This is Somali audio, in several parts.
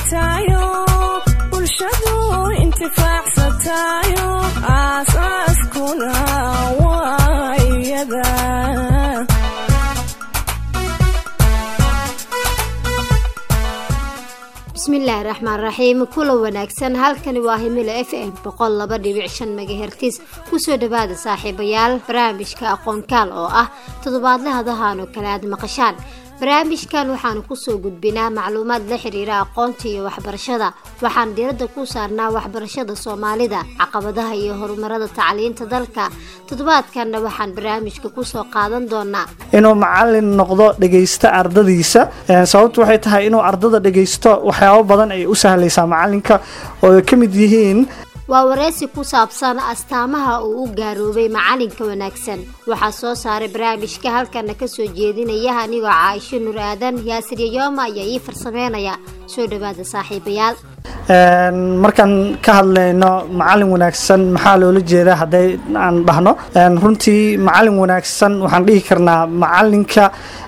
hagaagtayo bulshadu intifaacsatayo aasaaskuna waa iyada bismillaahi raxmaan raxiim kula wanaagsan halkani waa himilo f m boqol laba dhibic shan megahertis kusoo dhawaada saaxiibayaal barnaamijka aqoonkaal oo ah toddobaadle hadahan oo kale aad maqashaan barnaamijkan waxaanu kusoo gudbinaa macluumaad la xiriira aqoonta iyo waxbarashada waxaan diiradda ku saarnaa waxbarashada soomaalida caqabadaha iyo horumarada tacliinta dalka toddobaadkanna waxaan barnaamijka kusoo qaadan doonaa inuu macalin noqdo dhegaysta ardadiisa sababtu waxay tahay inuu ardada dhegaysto waxyaabo badan ay u sahlaysaa macalinka oo ay ka mid yihiin waa wareysi ku saabsan astaamaha uu u gaaroobay macalinka wanaagsan waxaa soo saaray barnaamijka halkana kasoo jeedinaya anigoo caaisho nur aadan yaasir yayooma ayaa ii farsameynaya soo dhawaada saaxiibayaal markaan ka hadlayno macalin wanaagsan maxaa loola jeedaa hadday aan dhahno runtii macalin wanaagsan waxaan dhihi karnaa macalinka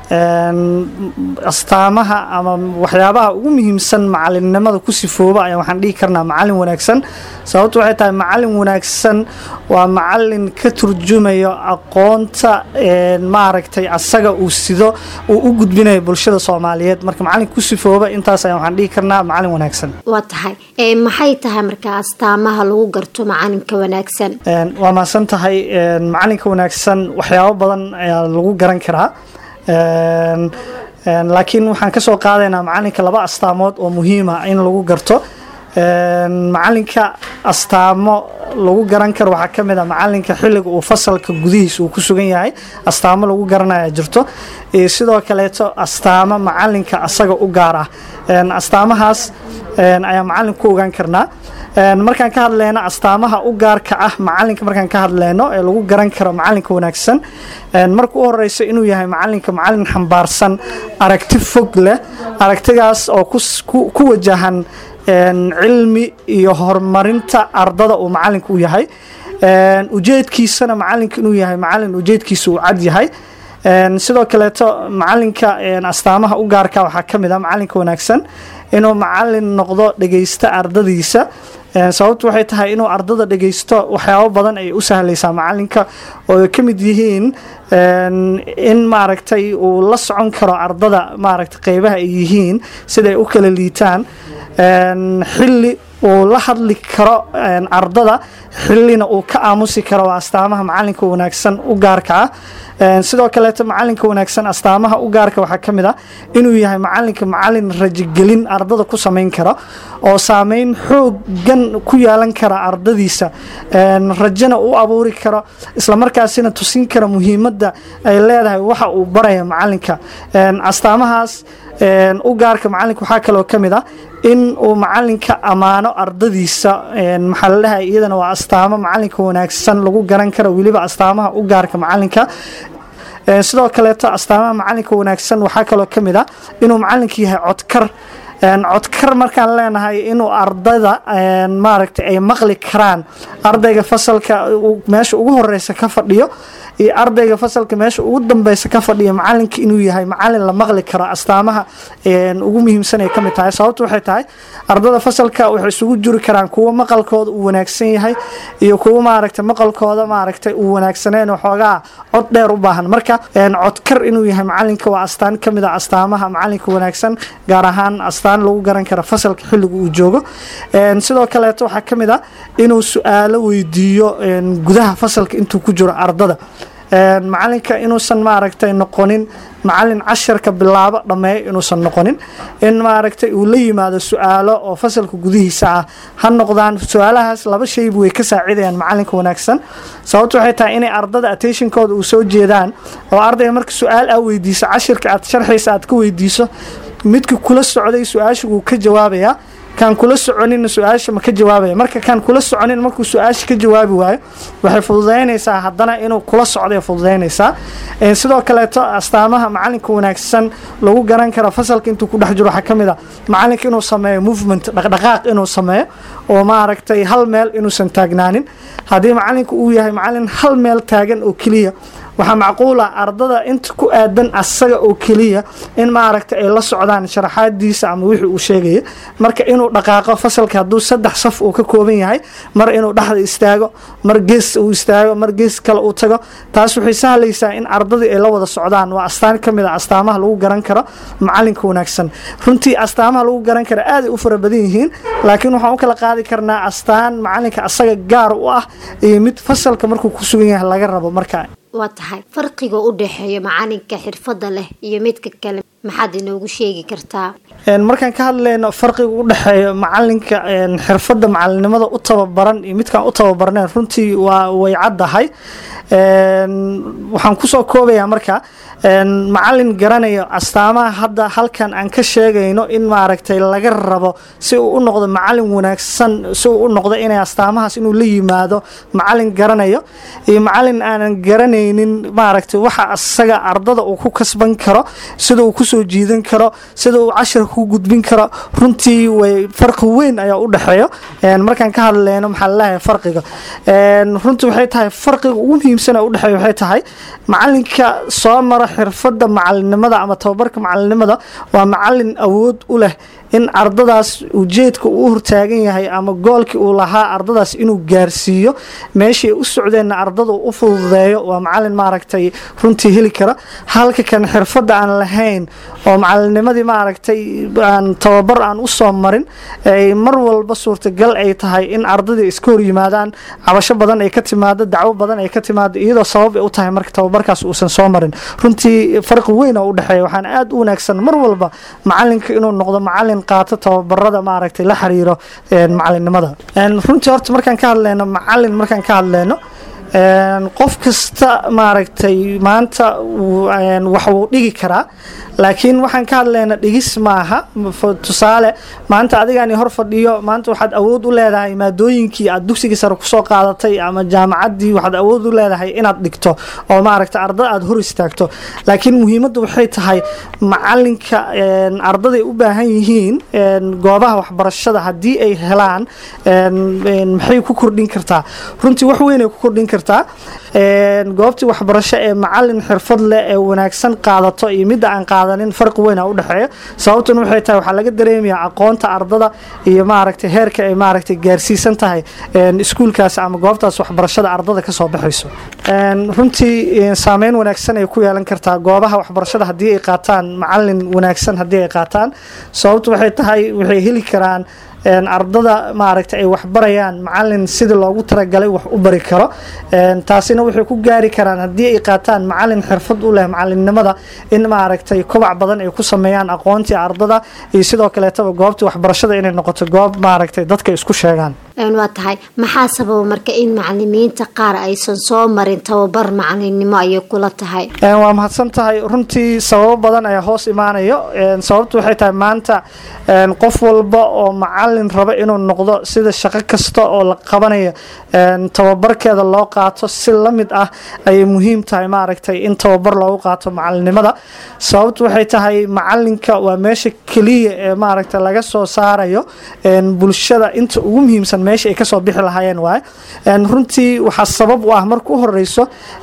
astaamaha ama waxyaabaha ugu muhiimsan macalinnimada ku sifooba ayaa waxaan dhihi karnaa macalin wanaagsan sababtu waxay tahay macalin wanaagsan waa macalin ka turjumayo aqoonta maaragtay asaga uu sido uu u gudbinayo bulshada soomaaliyeed marka macalin ku sifooba intaas ayaa waxaan dhihi karnaa macalin wanaagsan waa tahay maxay tahay marka astaamaha lagu garto macalinka wanaagsan waa mahadsan tahay macalinka wanaagsan waxyaabo badan ayaa lagu garan karaa laakiin waxaan ka soo qaadaynaa macalinka laba astaamood oo muhiima in lagu garto macalinka astaamo lagu garan karo waxaa ka mid a macalinka xilliga uu fasalka gudihiisa uu ku sugan yahay astaamo lagu garanaya jirto iyo sidoo kaleeto astaamo macalinka asaga u gaar ah astaamahaas ayaa macalin ku ogaan karnaa markaan ka hadleyno astaamaha u gaarka ah macalinka markaan ka hadleyno ee lagu garan karo macalinka wanaagsan marka u horeyso inuu yahay macalinka macalin xambaarsan aragti fog leh aragtigaas oo ku wajahan cilmi iyo horumarinta ardada uu macalinka u yahay ujeedkiisana macalinka inuu yahay macalin ujeedkiisa uu cad yahay sidoo kaleeto macalinka astaamaha u gaarka waxaa ka mid a macalinka wanaagsan inuu macalin noqdo dhegaysta ardadiisa sababtu waxay tahay inuu ardada dhegaysto waxyaabo badan ay u sahlaysaa macalinka oo ay ka mid yihiin in maaragtay uu la socon karo ardada maaragtay qeybaha ay yihiin siday u kala liitaan xilli uu la hadli karo ardada xillina uu ka aamusi karo waa astaamaha macalinka wanaagsan u gaarka ah sidoo kaleeto macalinka wanaagsan astaamaha u gaarka waxaa ka mid a inuu yahay macalinka macalin rajogelin ardada ku samayn kara oo saameyn xoogan ku yeelan kara ardadiisa rajana u abuuri karo islamarkaasina tusin kara muhiimadda ay leedahay waxa uu baraya macalinka astaamahaas u gaarka macalinka waxaa kaloo ka mid ah in uu macalinka ammaano ardadiisa maxaa la dhahay iyadana waa astaamo macalinka wanaagsan lagu garan karo weliba astaamaha u gaarka macalinka sidoo kaleeto astaamaha macalinka wanaagsan waxaa kaloo ka mid ah inuu macalinka yahay codkar codkar markaan leenahay inuu ardada maaragtay ay maqli karaan ardayga fasalka meesha ugu horeysa ka fadhiyo iyo ardayga fasalka meesha ugu dambeysa ka fadhiyo macalinka inuu yahay macalin la maqli karo astaamaha ugu muhiimsan ay kamid tahay sababtu waxay tahay ardada fasalka waxay isugu jiri karaan kuwo maqalkooda uu wanaagsan yahay iyo kuwo maaragtay maqalkooda maaragtay uu wanaagsaneen waxoogaa cod dheer u baahan marka codkar inuu yahay macalinka waa astaan kamid a astaamaha macalinka wanaagsan gaar ahaan astaan lagu garan kara fasalka xilliga uu joogo sidoo kaleeto waxaa ka mid a inuu su-aalo weydiiyo gudaha fasalka intuu ku jiro ardada macalinka inuusan maaragtay noqonin macalin casharka bilaabo dhammeeyo inuusan noqonin in maaragtay uu la yimaado su-aalo oo fasalka gudihiisa ah ha noqdaan su-aalahaas laba shayba way ka saacidayaan macalinka wanaagsan sababtu waxay tahay inay ardada attentionkooda uu soo jeedaan oo ardayga marka su-aal aa weydiiso cashirka aad sharxaysa aad ka weydiiso midka kula socday su-aasha wuu ka jawaabayaa kaan kula soconina su-aasha ma ka jawaabaya marka kaan kula soconin markuu su-aasha ka jawaabi waayo waxay fududaynaysaa haddana inuu kula socday fududaynaysaa sidoo kaleeto astaamaha macalinka wanaagsan lagu garan karo fasalka intuu ku dhex jiro waxaa ka mid a macalinka inuu sameeyo movement dhaqdhaqaaq inuu sameeyo oo maaragtay hal meel inuusan taagnaanin haddii macalinka uu yahay macalin hal meel taagan oo keliya waxaa macquula ardada inta ku aadan asaga oo keliya in maaragta ay la socdaan sharaxaadiisa ama wixii uu sheegaya marka inuu dhaqaaqo fasalka hadduu saddex saf uu ka kooban yahay mar inuu dhexda istaago mar gees uu istaago mar gees kale uu tago taas waxay sahlaysaa in ardadii ay la wada socdaan waa astaan ka mid a astaamaha lagu garan karo macalinka wanaagsan runtii astaamaha lagu garan karo aaday u fara badan yihiin laakiin waxaan u kala qaadi karnaa astaan macalinka asaga gaar u ah iyo mid fasalka markuu ku sugan yahay laga rabo marka waa tahay farqiga u dhexeeya macalinka xirfadda leh iyo midka kale maxaad inoogu sheegi kartaa markaan ka hadlayno farqiga u dhexeeya macalinka xirfadda macalinimada u tababaran iyo midkaan u tababarneen runtii waa way caddahay waxaan kusoo koobayaa marka macalin garanayo astaamaha hadda halkan aan ka sheegayno in maaragtay laga rabo si uu u noqdo macalin wanaagsan si uu u noqdo inay astaamahaas inuu la yimaado macalin garanayo iyo macalin aanan garanaynin maaragtay waxa asaga ardada uu ku kasban karo sida uu kusoo jiidan karo sida uu cashar ku gudbin karo runtii way farqi weyn ayaa u dhexeeyo markaan ka hadleyno maxaa laleeyahay farqiga runtii waxay tahay farqiga ugu muhiimsan ee u dhexeeya waxay tahay macalinka soo mara xirfadda macalinimada ama tababarka macalinimada waa macalin awood u leh in ardadaas ujeedka uu hortaagan yahay ama goolkii uu lahaa ardadaas inuu gaarsiiyo meeshii u socdeenna ardada u fududeeyo waa macalin maaragtay runtii heli kara halka kan xirfadda aan lahayn oo macalinnimadii maaragtay aan tababar aan usoo marin ay mar walba suurtagal ay tahay in ardadii iska hor yimaadaan cabasho badan ay ka timaado dacwo badan ay ka timaado iyadoo sabab ay u tahay marka tababarkaas uusan soo marin runtii farqi weyn oo u dhexeeya waxaan aada u wanaagsan mar walba macalinka inuu noqdo macalin qaato tababarada maaragtay la xiriiro macalinimada runtii horta markaan ka hadleyno macalin markaan ka hadleyno qof kasta maaragtay maanta wax wuu dhigi karaa laakiin waxaan ka hadlayna dhigis maaha tusaale maanta adigaan hor fadhiyo maanta waxaad awood u leedahay maadooyinkii aad dugsigii sare kusoo qaadatay ama jaamacaddii waxaad awood u leedahay inaad dhigto oo maaragta ardada aad hor istaagto laakiin muhiimaddu waxay tahay macalinka ardaday u baahan yihiin goobaha waxbarashada haddii ay helaan maxay ku kordhin kartaa runtii wax weyn ay ku kordhin kartaa goobtii waxbarasho ee macalin xirfad leh ee wanaagsan qaadato iyo midda aan qaadanin farqi weyn a u dhexeeya sababtuna waxay tahay waxaa laga dareemayaa aqoonta ardada iyo maaragtay heerka ay maaragtay gaarsiisan tahay iskuulkaas ama goobtaas waxbarashada ardada kasoo baxayso runtii saameyn wanaagsan ay ku yeelan kartaa goobaha waxbarashada haddii ay qaataan macalin wanaagsan haddii ay qaataan sababtu waxay tahay waxay heli karaan ardada maaragta ay waxbarayaan macalin sidii loogu talagalay wax u bari karo taasina waxay ku gaari karaan haddii ay qaataan macalin xirfad u leh macalinimada in maaragtay kobac badan ay ku sameeyaan aqoontii ardada iyo sidoo kaleetaba goobtii waxbarashada inay noqoto goob maaragtay dadka isku sheegaan waa tahay maxaa sababa marka in macalimiinta qaar aysan soo marin tababar macalinimo ayay kula tahay waa mahadsan tahay runtii sababo badan ayaa hoos imaanayo sababtu waxay tahay maanta qof walba oo macalin raba inuu noqdo sida shaqo kasta oo la qabanayo tababarkeeda loo qaato si la mid ah ayay muhiim tahay maaragtay in tababar loogu qaato macalinimada sababtu waxay tahay macalinka waa meesha keliya ee maaragta laga soo saarayo bulshada inta ugu muhiimsan meesha ay kasoo bixi lahaayeen waay runtii waxaa sabab u ah marka u horeyso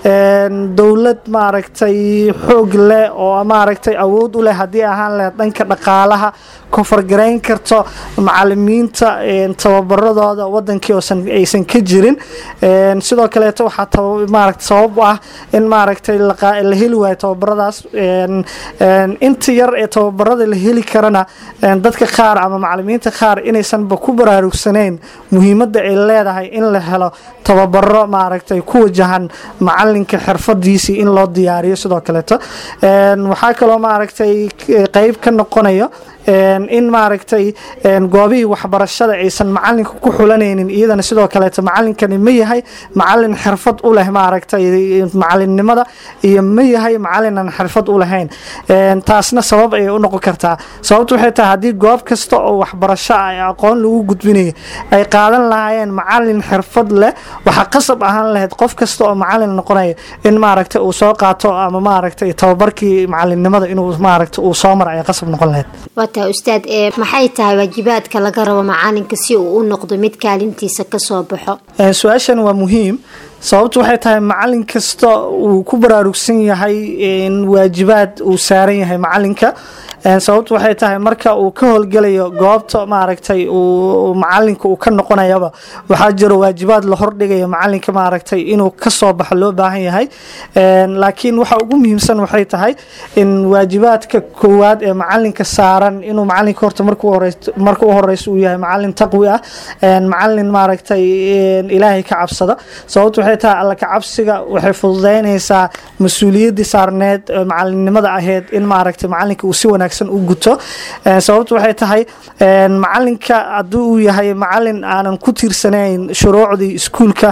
dowlad maaragtay xoog leh oo maaragtay awood u leh haddii ahaan leh dhanka dhaqaalaha kofargarayn karto macalimiinta tababaradooda wadankii oosan aysan ka jirin sidoo kaleeto waxaa maaragta sabab u ah in maaragtay la heli waayo tababaradaas inta yar ee tababarada la heli karana dadka qaar ama macalimiinta qaar inaysanba ku baraarugsaneyn muhiimadda ay leedahay in la helo tababaro maaragtay ku wajahan macalinka xirfadiisii in loo diyaariyo sidoo kaleeto waxaa kaloo maaragtay qeyb ka noqonayo in maaragtay goobihii waxbarashada aysan macalinka ku xulanaynin iyadana sidoo kaleeto macalinkani ma yahay macalin xirfad u leh maaragtay macalinimada iyo ma yahay macalinan xirfad u lahayn taasna sabab ayay u noqon kartaa sababtu waxay tahay haddii goob kasta oo waxbarasho ah ee aqoon lagu gudbinayo ay qaadan lahaayeen macalin xirfad leh waxaa qasab ahaan lahayd qof kasta oo macalin noqonaya in maaragtay uu soo qaato ama maaragtay tababarkii macalinimada inuu maaragtay uu soo mara ay qasab noqon lahayd waata ustaad ee maxay tahay waajibaadka laga rabo macalinka si uu u noqdo mid kaalintiisa kasoo baxo su-aashan waa muhiim sababtu waxay tahay macalin kasta uu ku baraarugsan yahay waajibaad uu saaran yahay macalinka sababtu waxay tahay marka uu ka howlgelayo goobta maaragtay uu macalinka uu ka noqonayaba waxaa jiro waajibaad la hordhigayo macalinka maaragtay inuu kasoo baxo loo baahan yahay laakiin waxa ugu muhiimsan waxay tahay in waajibaadka koowaad ee macalinka saaran inuu macalinka horta marka u horeyso uu yahay macalin taqwi ah macalin maaragtay ilaahay ka cabsada sababtu waxay tahay alla ka cabsiga waxay fududeynaysaa mas-uuliyaddii saarneed macalinimada aheyd in maaragtay macalinka uu si wanaagsan u guto sababtu waxay tahay macalinka haddii uu yahay macalin aanan ku tiirsanayn shuruucdii iskuulka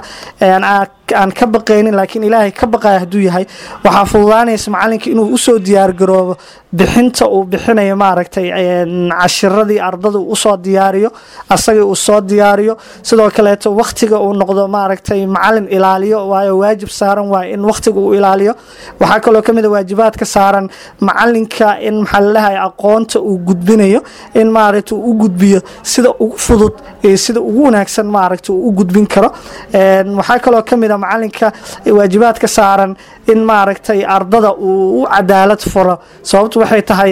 aan ka baqaynin laakiin ilaahay ka baqaya hadduu yahay waxaa fududaanaysa macalinka inuu usoo diyaargaroobo bixinta uu bixinayo maaragtay cashiradii ardada usoo diyaariyo asagii uu soo diyaariyo sidoo kaleeto waktiga uu noqdo maaragtay macalin ilaaliyo waayo waajib saaran waay in waktiga uu ilaaliyo waxaa kaloo kamid a waajibaadka saaran macalinka in maxaa lalehay aqoonta uu gudbinayo in maaragta uu u gudbiyo sida ugu fudud iyo sida ugu wanaagsan maaragta uu u gudbin karo waxaa kaloo kamid a macalinka waajibaadka saaran in maaragtay ardada uu u cadaalad furo sababtu waxay tahay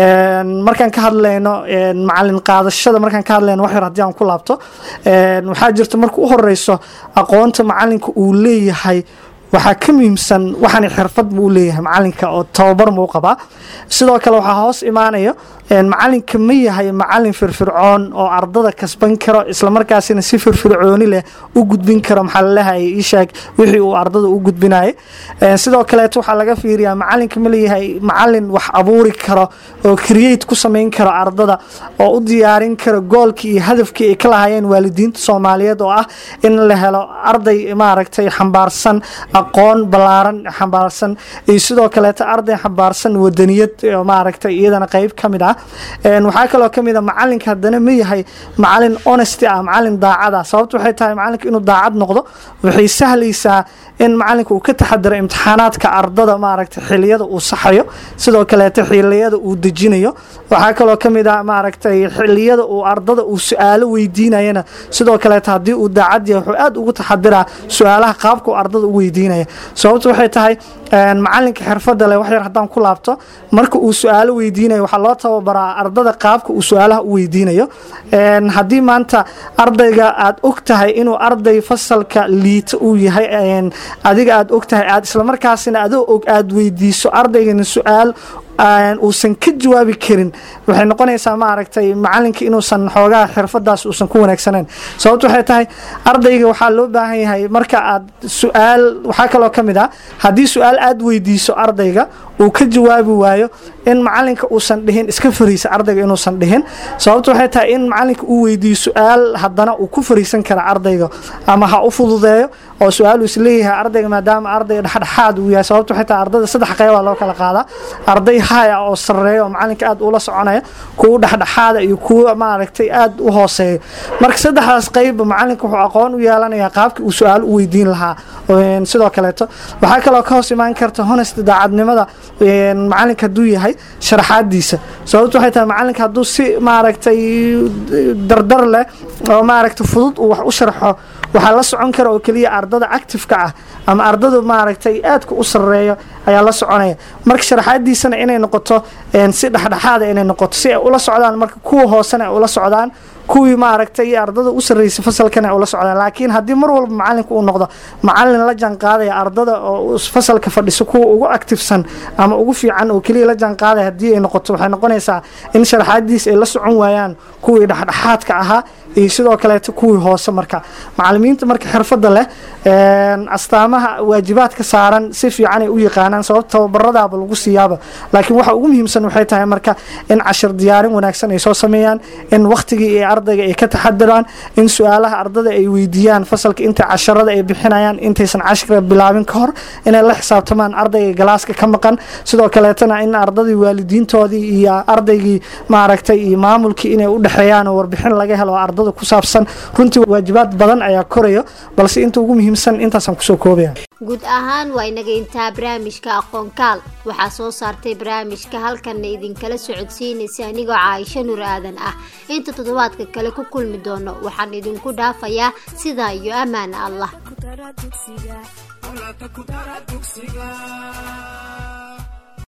markaan ka hadlayno macalin qaadashada markaan ka hadlayno wax yar haddii aan ku laabto waxaa jirta marka u horeyso aqoonta macalinka uu leeyahay waxaa ka muhiimsan waxaan xirfad buu leeyahay macalinka oo tababar muu qabaa sidoo kale waxaa hoos imaanayo macalinka ma yahay macalin firfircoon oo ardada kasban karo islamarkaasina si firfircooni leh u gudbin karo maxaa lalehay ishaag wixii uu ardada u gudbinayay sidoo kaleeto waxaa laga fiiriyaa macalinka ma leeyahay macalin wax abuuri karo oo create ku samayn karo ardada oo u diyaarin karo goolkii iyo hadafkii ay ka lahaayeen waalidiinta soomaaliyeed oo ah in la helo arday maaragtay xambaarsan aqoon ballaaran xambaarsan iyo sidoo kaleeto arday xambaarsan wadaniyad maaragtay iyadana qeyb ka mid ah waxaa kaloo kamid a macalinka haddana ma yahay macalin honesty ah macalin daacad ah sababtu waxay tahay macalinka inuu daacad noqdo waxay sahlaysaa in macalinka uu ka taxadiro imtixaanaadka ardada maaragtay xiliyada uu saxayo sidoo kaleeto xiliyada uu dejinayo waxaa kaloo kamid ah maaragtay xiliyada uu ardada uu su-aalo weydiinayana sidoo kaleeto haddii uu daacad yahay wuxuu aada ugu taxadiraa su-aalaha qaabka uu ardada u weydiinaya sababtu waxay tahay macalinka xirfada leh wax yar haddaan ku laabto marka uu su-aalo weydiinayo waxaa loo tababaraa ardada qaabka uu su-aalaha u weydiinayo haddii maanta ardayga aad og tahay inuu arday fasalka liita uu yahay adiga aad og tahay aad islamarkaasina adoo og aad weydiiso ardaygana su-aal uusan ka jawaabi karin waxay noqonaysaa maaragtay macalinka inuusan xoogaha xirfadaas uusan ku wanaagsaneyn sababto waxay tahay ardayga waxaa loo baahan yahay marka aad su-aal waxaa kaloo ka mid ah haddii su-aal aad weydiiso ardayga uu ka jawaabi waayo in macalinka uusan dhihin iska fariisa ardayga inuusan dhihin sababto waxay tahay in macalinka uu weydiiyo su-aal haddana uu ku fariisan kara ardayga ama ha u fududeeyo oo su-aal uu isleeyahay ardayga maadaama ardayga dhexdhexaad uu yahay sababto waxay tahay ardada saddex qeybaa loo kala qaadaa arday haya oo sareeya oo macalinka aad ula soconaya kuwa dhexdhexaada iyo kuwa maaragtay aad u hooseeya marka saddexdaas qeybba macalinka wuxuu aqoon u yeelanayaa qaabkii uu su-aal u weydiin lahaa sidoo kaleeto waxaa kaloo ka hoos imaan karta honest daacadnimada macalinka hadduu yahay sharaxaadiisa sababto waxay tahay macalinka hadduu si maaragtay dardar leh oo maaragtay fudud uu wax u sharxo waxaa la socon kara oo keliya ardada actifeka ah ama ardada maaragtay aadka u sareeyo ayaa la soconaya marka sharaxaadiisana inay noqoto si dhexdhexaada inay noqoto si ay ula socdaan marka kuwa hoosena ay ula socdaan kuwii maaragtay ardada u sarreysay fasalkana ay ula socdaan laakiin haddii mar walba macalinka uu noqdo macalin la jaanqaadaya ardada oo fasalka fadhiso kuwa ugu actifsan ama ugu fiican oo keliya la jaanqaadaya haddii ay noqoto waxay noqonaysaa in sharaxaadiis ay la socon waayaan kuwii dhexdhexaadka ahaa iyo sidoo kaleeto kuwii hoose marka macalimiinta marka xirfada leh astaamaha waajibaadka saaran si fiican ay u yaqaanaan sababta tababaradaaba lagu siiyaaba laakiin waxa ugu muhiimsan waxay tahay marka in cashir diyaarin wanaagsan ay soo sameeyaan in wakhtigii iyo ardayga ay ka taxadiraan in su-aalaha ardada ay weydiiyaan fasalka inta casharada ay bixinayaan intaysan cashirka bilaabin ka hor inay la xisaabtamaan ardayga galaaska ka maqan sidoo kaleetana in ardadii waalidiintoodii iyo ardaygii maaragtay iyo maamulkii inay u dhexeeyaan oo warbixin laga helo oo ardada ku saabsan runtii waajibaad badan ayaa korayo balse inta ugu muhiimsan intaasaan kusoo koobaya guud ahaan waa inaga intaa barnaamijka aqoonkaal waxaa soo saartay barnaamijka halkanna idinkala socodsiinaysa anigoo caaisho nur aadan ah inta toddobaadka kale ku kulmi doono waxaan idinku dhaafayaa sidaa iyo ammaana allah ku dara dugsiga awlaadka ku dara dugsiga